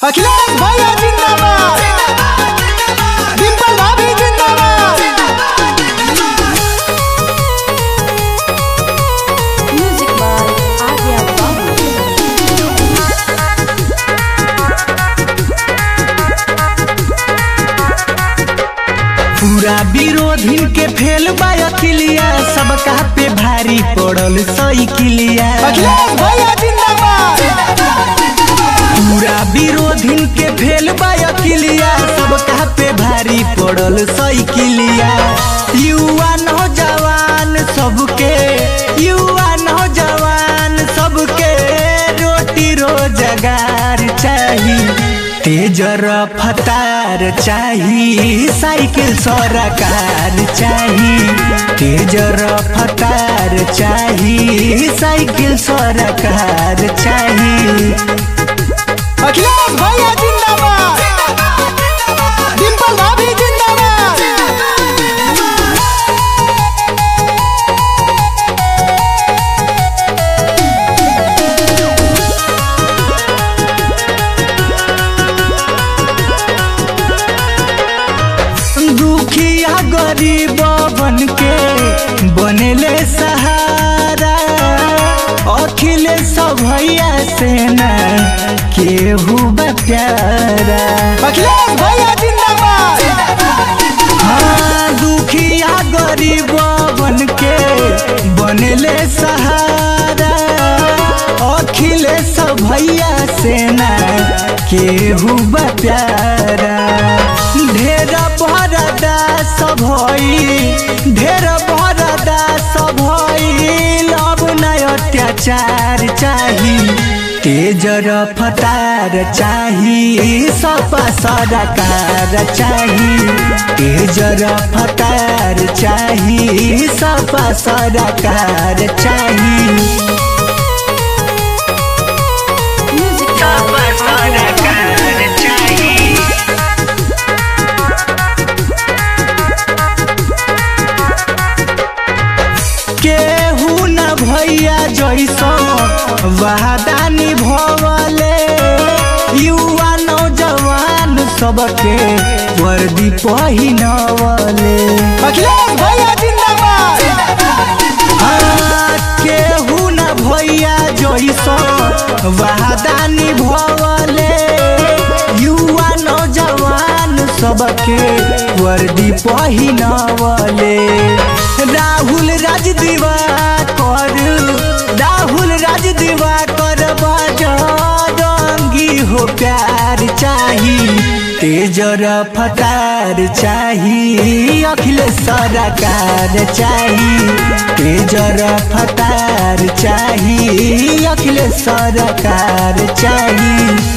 अखिलेश भैया जिंदाबाद डिंपल भाभी जिंदाबाद Music by Adya Babu. पूरा विरोधी के फेल बायकिलिया सबका पे भारी पड़ल साइकिलिया अखिलेश भैया जिंदाबाद पूरा विरोधी के फेल बायकिलिया सबका पे भारी पड़ल साइकिलिया युवा नौजवान सबके युवा नौजवान सबके रोटी रोजगार चाहिए तेज रफ्तार चाही साइकिल सरकार चाही तेज रफ्तार चाही साइकिल सरकार चाही अखिलेश भैया जिंदाबाद डिंपल भाभी जिंदाबाद दुखिया गरीब बन के बनेले सहारा अखिलेश भैया से न केहू बा प्यारा अखिलेश भैया जिंदाबाद हाँ दुखिया गरीब बन के बनले सहारा अखिलेश भैया से न केहू बा प्यारा ढेर बरदा सब ढेर बरदा सब अब नय अत्याचार चाही तेज रफ्तार चाही सपा सरकार चाही तेज रफ्तार चाही सपा सरकार चाही Music by Adya केहू न भैया जैसो वादा निभवले युवा नौजवान सबके वर्दी पहिनवले अखिलेश भैया जिंदाबाद हाँ, केहू न भैया जैसो वादा निभवले युवा नौजवान सबके वर्दी पहिनवले राहुल राज दिवाकर राहुल राज दिवाकर बजरंगी हो प्यार चाही तेज रफ्तार चाही अखिलेश सरकार चाही तेज रफ्तार चाही अखिलेश सरकार चाही